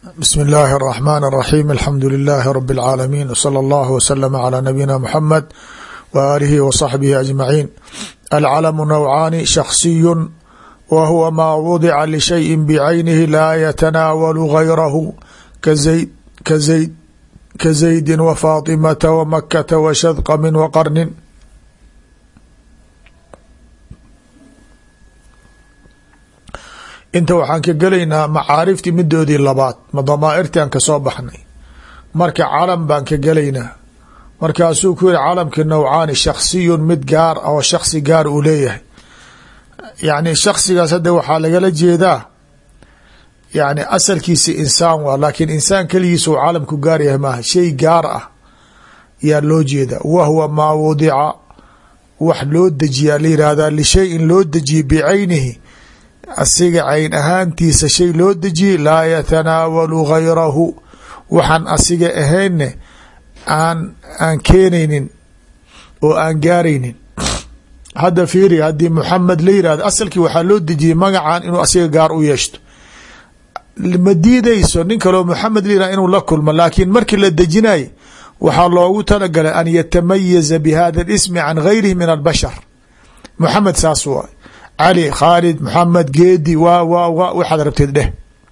bsm اllahi الرحmn الرaxيm alxamdu لilaahi rb اlcaalamiin wslى اllah wslm عlى nabiyina mxamed w aalihi w صaxbihi aجmaciin alcalamu nawcaani shaksiyu wa huwa maa wadica lishayi bcaynihi laa yatanaawalu gayrahu kazayd kazayd ka zaydi wfaaطimata wmakata washadqami waqarnin inta waxaan ka gelaynaa macaariftii midoodii labaad ma damaairtii aan kasoo baxnay marka calam baan ka gelaynaa markaasuu ku yihi calamkii nawcaani shaksiyun mid gaar oo shaksi gaar uu leeyahay yani shaksigaas hadda waxaa lagala jeedaa yani asalkiisi insaan waa laakiin insaan keligiisa uu calamku gaar yahay maaha shay gaar ah yaa loo jeeda wa huwa maa wadica wax loo dejiyaa la yihahdaa lishayin loo dejiye bicaynihi asiga cayn ahaantiisa shay loo dejiyey laa yatanaawalu gayrahu waxaan asiga ahaynne aan aan keenaynin oo aan gaaraynin hadda fiiri haddii muxamed la yihahdo asalkii waxaa loo dejiyey magacan inuu asiga gaar u yeeshto ma diidayso nin kaloo muxamed la yihahdo inuu la kulmo laakiin markii la dejinay waxaa loogu talagalay an yatamayaza bi hada اlismi can gayrihi min albashar muxamed saas waay cali khaalid maxamed geedi waa waa wa waxaad rabteed dheh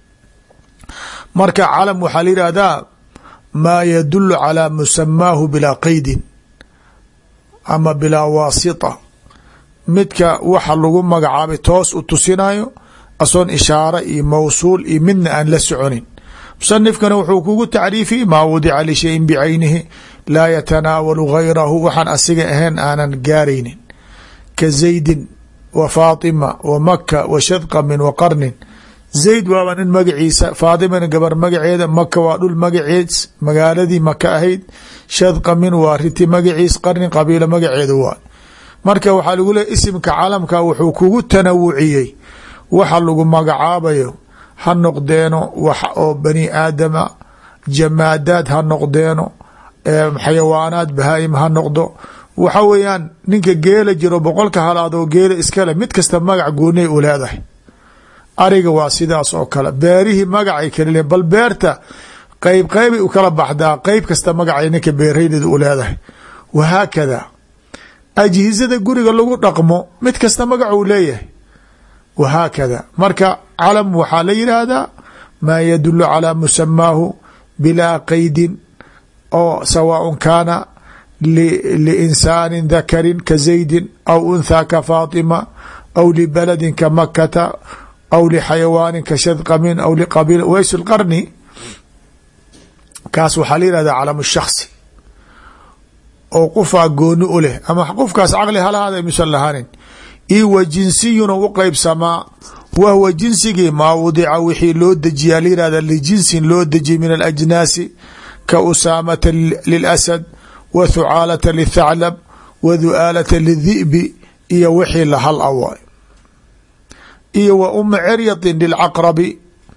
marka calam waxaa la yihahdaa maa yadulu calaa musamaahu bilaa qeydin ama bilaa waasita midka waxa lagu magacaabay toos u tusinayo asoon ishaare iyo mawsuul iyo midna aan la soconin musanifkana wuxuu kugu tacriifiyey maa wadica lishayin bicaynihi laa yatanaawalu gayrahu waxaan asiga ahayn aanan gaaraynin ka zaydin wa faatima wa maka wa shadqamin wa qarnin zayd waaba nin magaciisa faatimana gabar magaceeda maka waa dhul magaceed magaaladii maka ahayd shadqamin waa riti magaciis qarnin qabiilo magaceeda waa marka waxaa lagu leey isimka calamka wuxuu kugu tanawuciyey waxa lagu magacaabayo ha noqdeeno wax oo bani aadama jamaadaad ha noqdeeno xayawaanaad bahaayim ha noqdo waxa weeyaan ninka geela jiro boqolka halaad oo geela iskale mid kasta magac goonay u leedahay ariga waa sidaas oo kale beerihii magacay kala le bal beerta qeyb qeybay u kala baxdaa qeyb kasta magacay ninka beeraydeeda u leedahay wahaakada ajhizada guriga lagu dhaqmo mid kasta magac uu leeyahay wahaakada marka calam waxaa la yidhaahdaa maa yadulu calaa musamaahu bilaa qeydin oo sawaaء kaana liinsaani dakarin ka zaydin aw unthaa ka faatima aw libaladin ka makata aw lixayawaanin ka shadqamin aw liqabiil ways lqarni kaas waxaa la yihahda calamu shaksi oo qofaa gooni u leh ama qofkaas caqli halahaada misan lahaanin io wa jinsiyuna u qeybsamaa wahwa jinsigii maa wadica wixii loo dejiyaa la yihahda lijinsin loo dejiyay min alajnaasi ka usaamata lilasad wa thucaalata lithaclab wa du'aalata lidhi'bi iyo wixii lahal awaay iyo wa uma ceryatin lilcaqrabi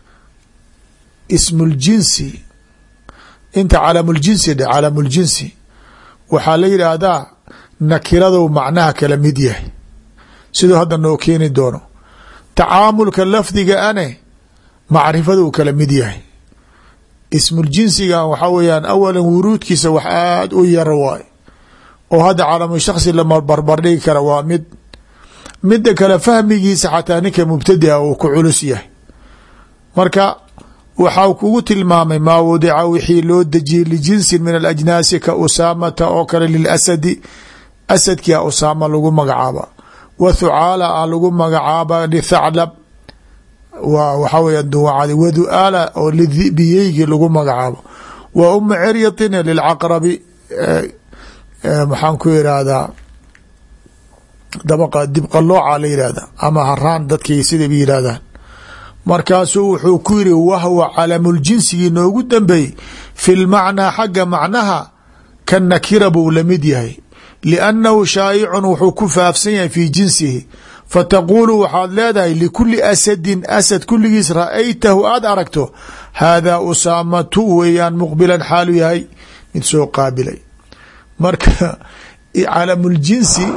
ismu ljinsi inta calamuljinsi dhe calamuljinsi waxaa la yidhaahdaa nakiradu macnaha kala mid yahay siduu hadda noo keeni doono tacaamulka lafdiga ane macrifadu kala mid yahay ismuljinsigan waxaa weeyaan awalan wuruudkiisa wax aada u yaro waay oo hadda calamu shaksi lama barbardhigi kara waa mid midda kale fahmigiisa xataa ninka mubtadia uu ku culus yahay marka waxaa kugu tilmaamay maa wadica wixii loo dejiyey lijinsin min alajnaasi ka usaamata oo kale lilasadi asadkia usaama lagu magacaaba wa thucaala a lagu magacaaba lithaclab waa waxaa weya duwacadi wa du'aala oo lidhibiyeygi lagu magacaabo wa uma ceryatina lilcaqrabi maxaan ku irahdaa dabaqa dibqalooca la yihahda ama haraan dadkay siday yidhahdaan markaasuu wuxuu ku yiri wahwa calamuljinsigii noogu dambeeyey fi lmacnaa xagga macnaha ka nakira buu lamid yahay liannahu shaayicun wuxuu ku faafsan yahay fii jinsihi fataquulu waxaad leedahay likuli asadin asad kulligiis ra'aytahu aada aragto haadaa usaamatu weeyaan muqbilan xaalu yahay mid soo qaabilay marka calamuljinsi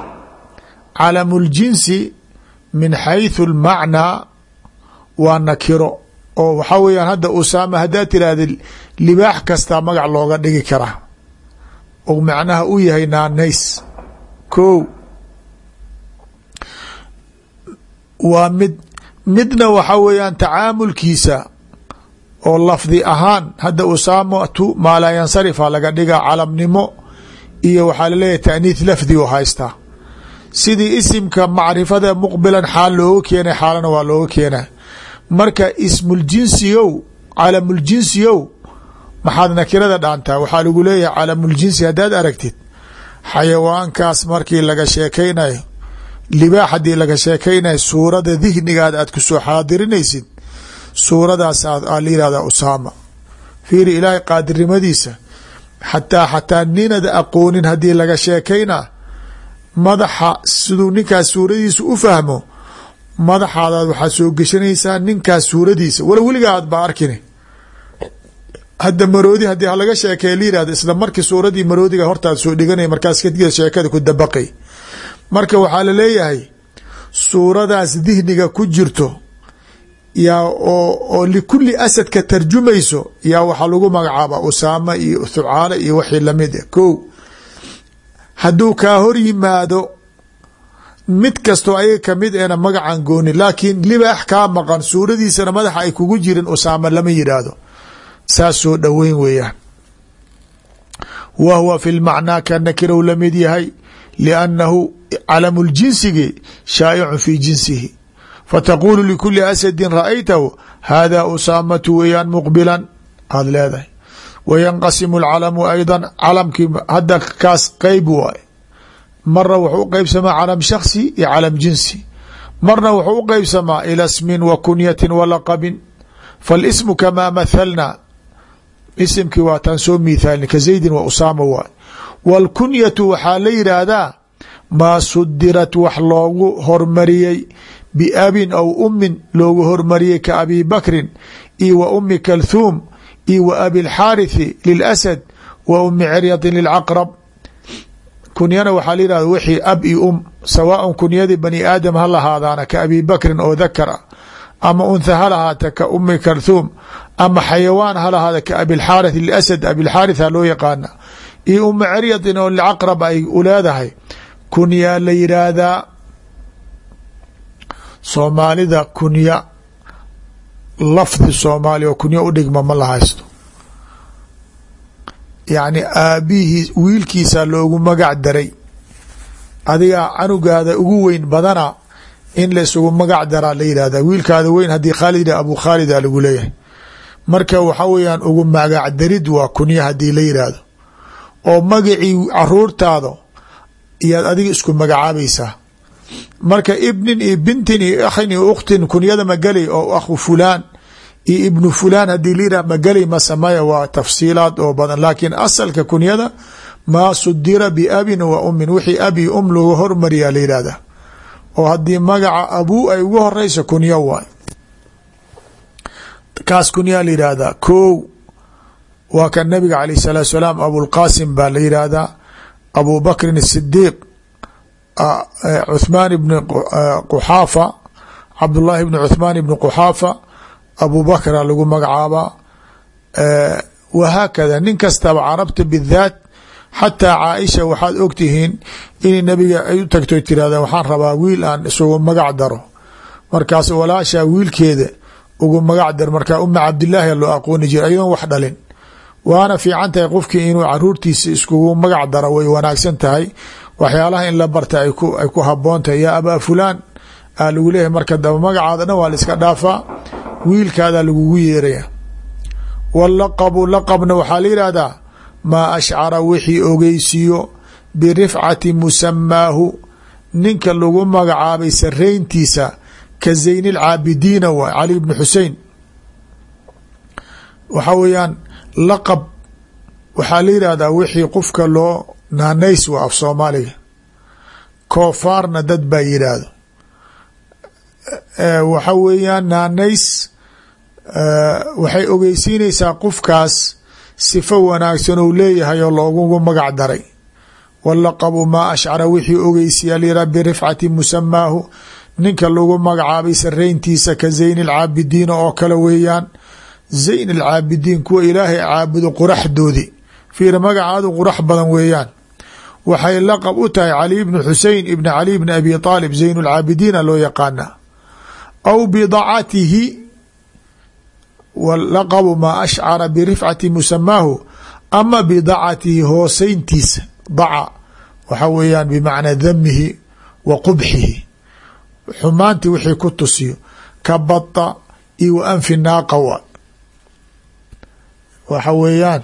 calamuljinsi min xayثu اlmacnaa waa nakiro oo waxaa weeyaan hadda usaama haddaad tiraahda libaax kastaa magac looga dhigi karaa oo macnaha u yahay naanays ko waa mid midna waxa weeyaan tacaamulkiisa oo lafdi ahaan hadda usaamatu maa laa yansarifa laga dhigaa calamnimo iyo waxaa laleeyahay taaniith lafdi u haystaa sidii isimka macrifada muqbilan xaal looga keenay xaalana waa looga keenaa marka ismuljinsiyow calamuljinsiyow maxaad nakirada dhaantaa waxaa lagu leeyahay calamuljinsi haddaad aragtid xayawaankaas markii laga sheekaynayo libaax haddii laga sheekaynayo suurada dihnigaada aad kusoo xaadirinaysid suuradaas aa la yihahdaa usaama fiiri ilaahay qaadirnimadiisa xataa xataa ninad aqoonin haddii laga sheekaynaa madaxa siduu ninkaas suuradiisa u fahmo madaxaadaad waxaad soo geshanaysaa ninkaas suuradiisa wala weligaa aad ba arkini hadda maroodi haddii halaga sheekeeya la yihahdo isla markii suuradii maroodiga hortaad soo dhiganay markaas kadib sheekada ku dabaqay marka waxaa la leeyahay suuradaas dihniga ku jirto yaa oo oo likulli asadka tarjumayso yaa waxaa lagu magacaaba usaama iyo thucaale iyo wixii lamid ah ko hadduu kaa hor yimaado mid kastoo ayaga kamid eena magacan gooni laakiin libaax kaa maqan suuradiisana madaxa ay kugu jirin usaama lama yidhaahdo saas soo dhoweyn weeyaan wa huwa fi lmacnaa ka nakirow lamid yahay liannahu calamu ljinsigi shaayicun fi jinsihi fataqulu likuli asadin ra'aytahu hada usaamatu weeyaan muqbilan aada leedahay wayanqasimu alcalamu aydan calamkii hadda kaas qeyb waay marna wuxuu u qeybsamaa calam shaksi iyo calam jinsi marna wuxuu u qeybsamaa ila smin wa kunyatin wa laqabin faalismu kamaa mathalna isimkii waa taan soo miithaalni ka zaydin wa usaama waay wاlkunyatu waxaa la yidhaahdaa maa sudirat wax loogu hormariyey biabin aw umin loogu hormariyey ka abi bakrin iyo wa umi kalthuum iyo wa abi اlxaariثi lilasad wa umi ciryadin lilcaqrab kunyana waxaa la yihahda wixii ab iyo um sawaaء kunyadii bani aadam ha lahaadaana ka abi bakrin oo dakar ah ama untha ha lahaata ka umi kalthuum ama xayawaan ha lahaada ka abilxaariث lilasad abilxaariث ha loo yaqaana iyo uma ciryadin oo lcaqrab ay u leedahay kunyaa la yidhaahdaa soomaalida kunya lafdi soomaaliya oo kunya u dhigma ma la haysto yacni aabihii wiilkiisa loogu magac daray adigaa canugaada ugu weyn badana in la isugu magac daraa la yidhahda wiilkaada weyn haddii khaalid abu khaalida lagu leeyahay marka waxa weeyaan ugu magac darid waa kunya haddii la yidhaahdo oo magacii caruurtaada iyaad adiga isku magacaabaysaa marka ibnin iyo bintin iyo akhin iyo ukhtin kunyada magelay oo akhu fulaan iyo ibnu fulaan haddii la yidhah magelay ma sameya waa tafsiilaad oo badan laakiin asalka kunyada maa sudira biabin wa umin wixii abi um lagu hormariyaa la yidhahda oo haddii magaca abuu ay ugu horeyso kunyo waay kaas kunyaa la yidhaahdaa kow waa kan nabiga alayh الsalaatu salaam abulqasim baa la yidhaahdaa abu bakrin الsidiiq cuثmaan ibn quxaafa cabdullaahi ibn cuثmaan ibn quxaafa abu bakra lagu magacaabaa wahaakada nin kastaba carabta bidaat xataa caaisha waxaad ogtihiin in nabiga ay u tagto tirahda waxaan rabaa wiil aan isugu magac daro markaas walaashaa wiilkeeda ugu magac dar markaa uma cabdilaahi loo aqooni jira ayadoon wax dhalin waana fiican tahay qofkii inuu caruurtiisa iskugu magac daro way wanaagsan tahay waxyaalaha in la barta ay ku haboon tahay yaa abaa fulaan aa lagu leeyahay marka daba magacaada dhan waa la iska dhaafaa wiilkaadaa lagugu yeeraya walaqabu laqabna waxaa la yidhaahdaa maa ashcara wixii ogeysiiyo birifcati musamaahu ninka lagu magacaabay sarayntiisa ka zayn lcaabidiina waay cali bni xusein waxaa weeyaan laqab waxaa la yidhaahdaa wixii qofka loo naanays waa af soomaaliga koofaarna dad baa yidhaahdo waxa weeyaan naanays waxay ogeysiinaysaa qofkaas sifo wanaagsan ou leeyahay oo loogugu magac daray walaqabu maa ashcara wixii ogeysiya lira birifcati musamaahu ninka lagu magacaabay sarayntiisa ka zayn alcaabidiina oo kale weeyaan zayn alcaabidiin kuwa ilaahay caabudo quraxdoodi fiir magacaadu qurax badan weeyaan waxay laqab u tahay cali bni xusein ibn cali bni abi aalib zayn lcaabidiina loo yaqaana aw bidacatihi laqabu maa ashcara birifcati musamaahu ama bidacatihi hooseyntiisa daca waxa weeyaan bimacnaa damihi wa qubxihi xumaantii wixii ku tusiyo ka bada iyo wa anfi naaqa wa waxa weeyaan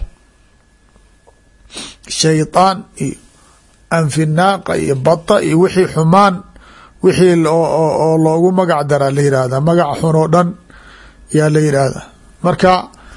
shaydaan iyo anfi naaqa iyo bada iyo wixii xumaan wixii oo loogu magac daraa la yihahda magac xun oo dhan yaa la yidhaahda marka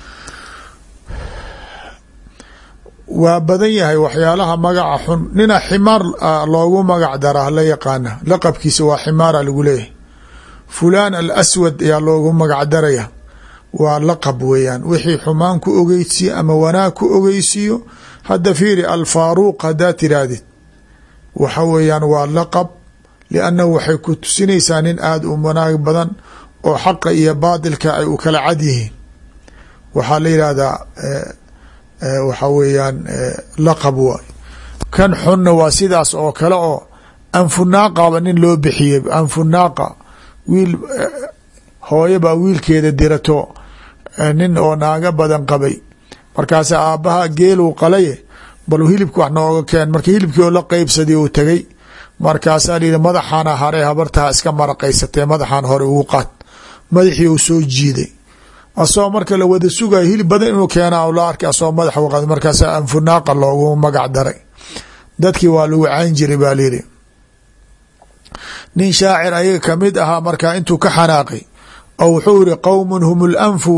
waa badan yahay waxyaalaha magaca xun nina ximaar loogu magac daraa la yaqaana laqabkiisa waa ximaara lagu leeyahay fulaan alaswad ayaa loogu magac daraya waa laqab weeyaan wixii xumaan ku ogeysiyo ama wanaag ku ogeysiiyo hadda fiiri alfaaruuq haddaa tirahdid waxa weeyaan waa laqab liannahu waxay ku tusinaysaa nin aada u wanaag badan oo xaqa iyo baatilka ay u kala cad yihiin waxaa la yidhaahdaa waxa weeyaan laqab waay kan xunna waa sidaas oo kale oo anfunaaqaba nin loo bixiyey anfunaaqa wiil hooyo baa wiilkeeda dirato nin oo naaga badan qabay markaasa aabbaha geeluu qalaye bal hilibka wax nooga keen marka hilibkii oo la qeybsaday uu tegay markaasaa layihi madaxaana hare habartaha iska maraqaysatee madaxaan hore ugu qaad madaxii uu soo jiiday asagoo marka la wada sugayo hilib badan inuu keena la arkay asagoo madaxa uqaad markaasa anfunaaqa loogu magac daray dadkii waa lagu cayn jiray baa layidhi nin shaacir ayaga kamid ahaa markaa intuu ka xanaaqay oo wuxuu yihi qowmun hum lanfu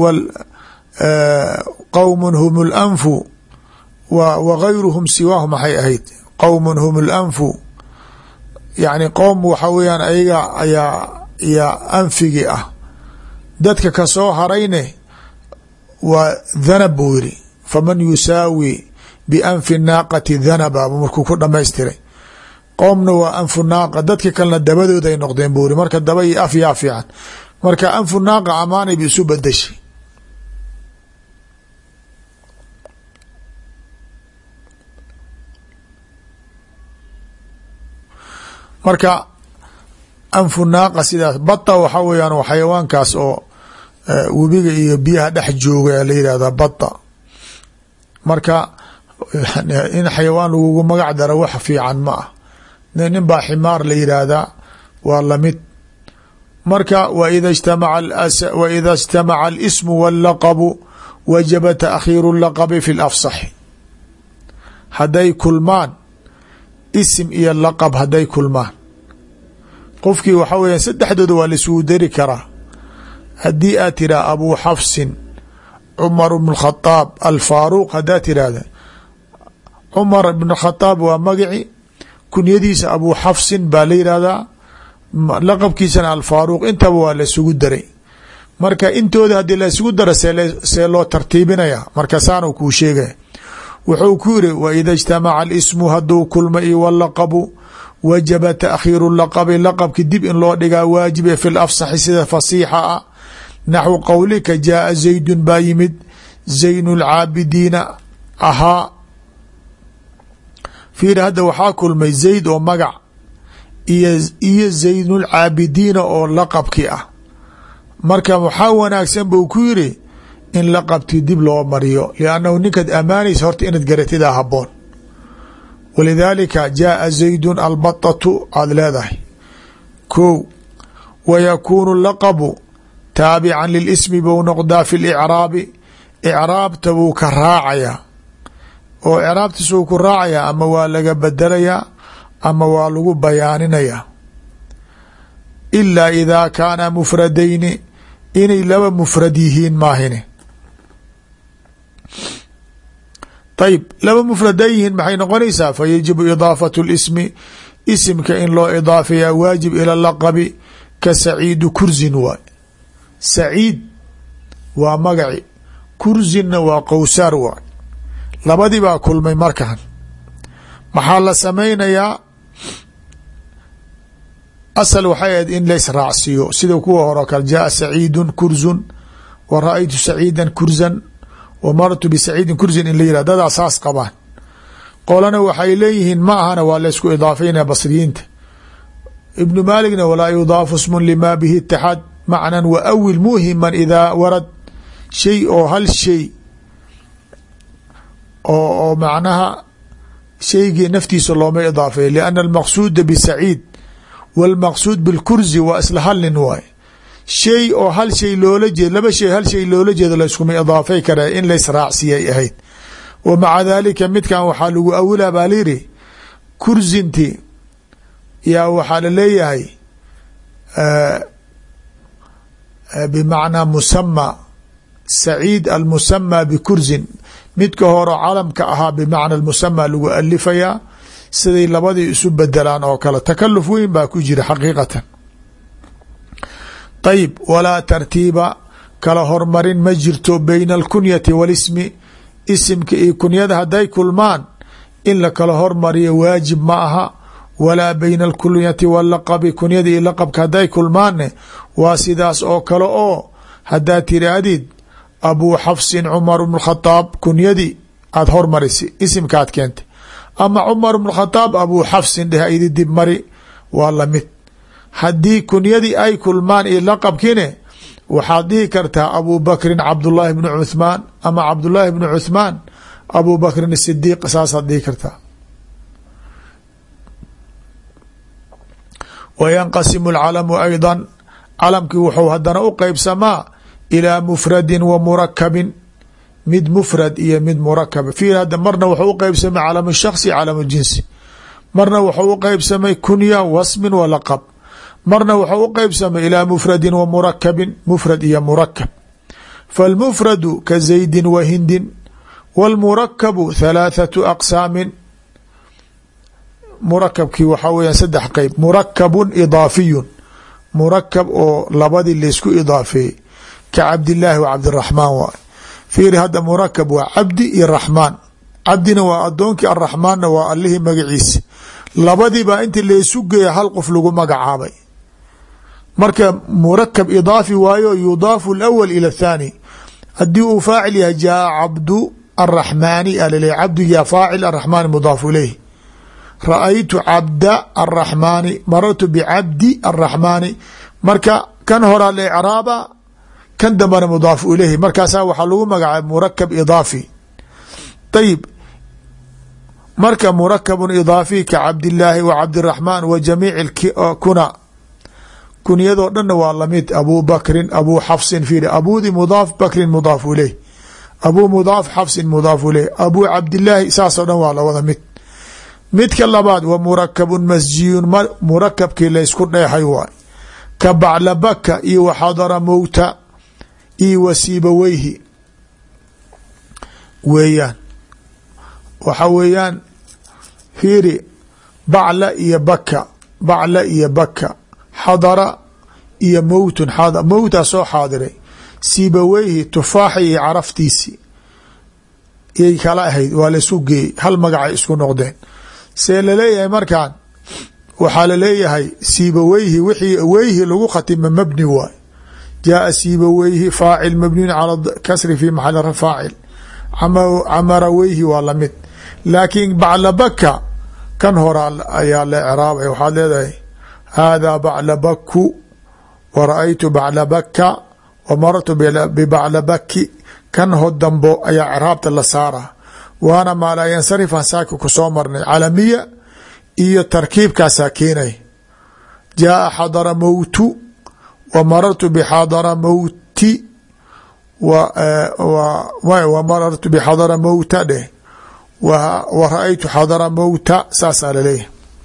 qowmun hum lanfu wa gayruhum siwaahu maxay ahayd qowmun hum lanfu yacni qowm waxa weeyaan ayaga ayaa yaa anfigi ah dadka kasoo harayne waa dhanab buu yiri faman yusaawi bianfi naaqati dhanaba markuu ku dhamaystiray qoomna waa anfu naaqa dadka kalena dabadood ay noqdeen buu yiri marka daba iyo af yaa fiican marka anfu naaqa amaanay ba isu bedeshay marka anfu naaqa sidaas bata waxa weyaan xayawaankaas oo webiga iyo biyaha dhex jooga la yihahda bata marka in xayawaan lagugu magac daro wax fiican ma ah nin baa ximaar la yidhaahdaa waa lamid marka waida اجtamaca اlsmu wاllaqbu wajaba taakhiiru laqbi fi lafsaxi hadday kulmaan isim iyo laqab hadday kulmaan qofkii waxa weya saddexdooda waa laisugu dari karaa haddii aad tiraa abu xafsin cumar bn khadaab alfaaruq haddaad tirahda cumar bn khadaab waa magaci kunyadiisa abu xafsin baa la yihahdaa laqabkiisana alfaaruq intaba waa laisugu daray marka intooda haddii laisugu daro see loo tartiibinaya marka saanu kuu sheegaya wuxuu ku yiri waida اجtamaca اlsmu haduu kulma iyo wlaqbu wajaba taakhiiru laqbi laqabki dib in loo dhigaa waajibe fi lafsaxi sida fasiixa ah naxwu qowlika jaaa zaydun baa yimid zayn اlcaabidiina ahaa fiir hadda waxaa kulmay zayd oo magac iyo zayn اlcaabidiina oo laqabki ah marka waxaa wanaagsan buu ku yiri in laqabti dib loo mariyo liannahu ninkaad amaanaysa horta inaad garatidaa haboon walidaalika jaaa zaydun albatatu aada leedahay ko wa yakuunu laqabu taabican lilismi bou noqdaa fi licraabi icraabta buu ka raacayaa oo icraabtiis uu ku raacayaa ama waa laga bedelayaa ama waa lagu bayaaninayaa ilaa idaa kaana mufradayni inay laba mufrad yihiin maahine ayb laba mufrad ay yihiin maxay noqonaysaa fa yajibu idaafatu lismi isimka in loo idaafeeyaa waajib ila laqabi ka saciidu kursin waay saciid waa magaci kursinna waa qowsaar waay labadii baa kulmay markan maxaa la samaynayaa asal waxay ahayd in lays raacsiiyo sida kuwa hore kale jaaa saciidun kurzun wa ra-aytu saciidan kurzan wa marartu bisaciidin kurzin in la yirah dadaa saas qabaan qolana waxay leeyihiin ma ahana waa laysku idaafeynaya basriyiinta ibnu maaligna walaa yudaafu smun lima bihi itixaad macnan wa awil muhiman idaa warad shay oo hal shay oo oo macnaha shaygii naftiisa looma idaafeeyo lianna almaqsuuda bisaciid wاlmaqsuud bilkursi waa isla hal nin waay shay oo hal shay loola jeed laba shay hal shay loola jeedo layskuma idaafay kara in laysraacsiyay ahayd wa maca dalika midkan waxaa lagu awilaa baa layidhi kursinti yaa waxaa laleeyahay bimacnaa musama saciid almusama bikursin midka horo calamka ahaa bimacna musama lagu alifayaa siday labadii isu bedelaan oo kale takaluf weyn baa ku jira xaqiiqatan ayib walaa tartiiba kala hormarin ma jirto bayna alkunyati walismi isimka iyo kunyada hadday kulmaan in la kala hormariyo waajib ma aha walaa bayna alkunyati walaqabi kunyada iyo laqabka hadday kulmaanne waa sidaas oo kale oo haddaad tiraahdid abuu xafsin cumar bnu khadaab kunyadii aada hormarisi isimkaad keentay ama cumar bnu khadaab abuu xafsin dheh idi dib mari waa lamid haddii kunyadii ay kulmaan iyo laqabkiine waxaad dhihi kartaa abuu bakrin cabdullaahi bnu cuthmaan ama cabdullaahi bnu cuthmaan abuu bakrin sidiiq saasaad dhihi kartaa wa yanqasimu alcalamu ayda calamkii wuxuu haddana u qeybsamaa ilaa mufradin wa murakabin mid mufrad iyo mid murakaba fiir hadda marna wuxuu u qeybsamay calamu shaksi calamu jinsi marna wuxuu u qeybsamay kunya wasmin wa laqab marna wuxuu u qeybsamay ilaa mufradin wa murakabin mufrad iyo murakab falmufradu ka zaydin wa hindin wاlmurakabu halaathatu aqsaamin murakabkii waxaa weya saddex qeyb murakabun idaafiyun murakab oo labadii laysku idaafeeyey ka cabdillaahi wa cabdiraxmaan waay fiiri hadda murakab waa cabdi iyo raxmaan cabdina waa adoonkii araxmaanna waa allihii magaciisa labadiibaa inti laysu geeya hal qof lagu magacaabay marka murakab idaafi waayo yudaafu alawal ila athaani haddii uu faacil yahay jaa cabdu araxmaani alaleeya cabdigaa faacil araxmaani mudaafu ilayh ra-aytu cabda araxmaani marartu bicabdi araxmaani marka kan horaa la icraaba kan dambana mudaafu ilayhi markaasaa waxaa lagu magacaabay murakab idaafi ayib marka murakabun idaafi ka cabdillaahi wa cabdiraxmaan wa jamiici kuna kunyadoo dhanna waa lamid abuu bakrin abuu xafsin fiiri abuudi mudaaf bakrin mudaafu ilayh abuu mudaaf xafsin mudaafu ilayh abuu cabdillaahi saasoo dhan waa lawada mid midka labaad wa murakabun masjiyun murakabkii laysku dheexay waay ka baclabaka iyo waxadara mowta iyo wasiibaweyhi weeyaan waxa weeyaan fiiri bacla iyo baka bacla iyo baka xadara iyo mowtun mowtaa soo xaadiray siibaweyhi tufaaxa iyo caraftiisi yay kala ahayd waa laisku geeyey hal magacay isku noqdeen see laleeyahay markaan waxaa laleeyahay siibaweyhi wixii weyhi lagu khatima mabni waay jaaa siibaweyhi faacil mabniyun cala kasri fi maxali faacil camaraweyhi waa lamid laakiin baclabaka kan hora ayaa la ecraabay waxaad leedahay haadaa baclabaku wa ra-aytu baclabaka wa marartu bibaclabaki kan ho dambo ayaa ecraabta la saara waana maalaa yansarifan saaki ku soo marnay calamiya iyo tarkiibkaasaa keenay jaaa xadara mowtu wa marartu bixadara mowti wa marartu bixadara mowta dheh wa ra-aytu xadara mowta saasaa laleeyahay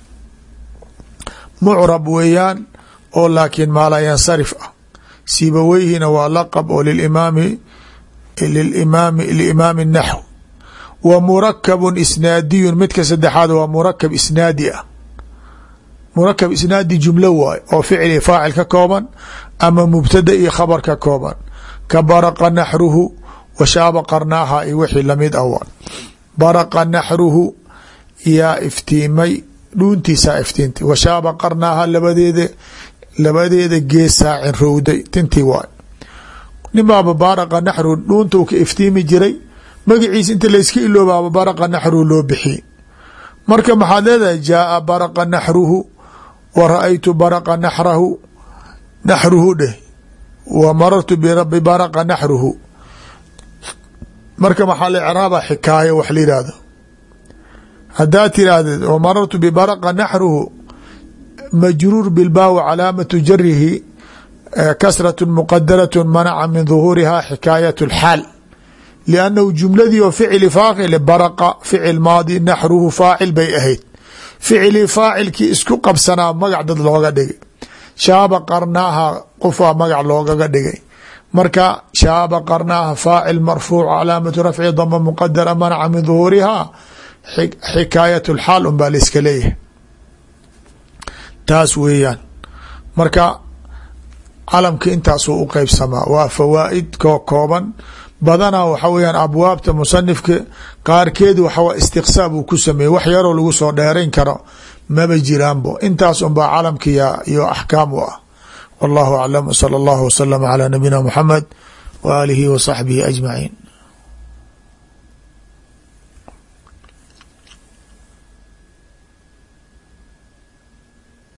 mucrab weeyaan oo laakiin maalaa yansarif ah sibaweyhina waa laqab oo limaami limaami liimaami naxw wa murakabun isnaadiyun midka saddexaad waa murakab isnaadi ah murakab isnaadi jumlo waay oo ficli faacil ka kooban ama mubtada iyo khabar ka kooban ka baraqa naxruhu wa shaaba qarnaaha iyo wixii lamid ah waa baraqa naxruhu yaa iftiimay dhuuntiisaa iftiintay washaaba qarnaaha labadeeda labadeeda geesaa cinrowday tintii waay ninbaaba baaraqa naxru dhuunta u ka iftiimi jiray magaciisa inta layska iloobaaba baraqa naxruhu loo bixiyey marka maxaad leedahay jaaa baraqa naxruhu wa ra-aytu baraqa naxrahu naxruhu dheh wa marartu birabi baraqa naxruhu marka maxaa la icraaba xikaaya wax la yihahdo haddaad tiraahdeed wa marartu bibaraqa naxruhu majruur bilbaawi calaamatu jarihi kasrat muqadarat manaca min duhuuriha xikaayat اlxaal liannahu jumladii oo ficili faaqile baraqa ficil maadi naxruhu faacil bay ahayd ficilii faacilkii isku qabsanaa magac dad looga dhigay shaaba qarnaaha qofaa magac loogaga dhigay marka shaaba qarnaaha faacil marfuuc calaamatu rafci dama muqadara manaca min duhuuriha xikaayat lxaal un baa laiska leeyahay taas weeyaan marka calamka intaasuu u qeybsamaa waa fawaa'id koo kooban badanaa waxa weyaan abwaabta musanifka qaarkeed waxaw istiqsaa buu ku sameeyey wax yaroo lagu soo dheerayn karo maba jiraanbo intaas unbaa calamka iyo axkaam u ah wallahu aclam salى اllahu waslama calى nabiyina muxamed wa aalihi wa saxbihi ajmaciin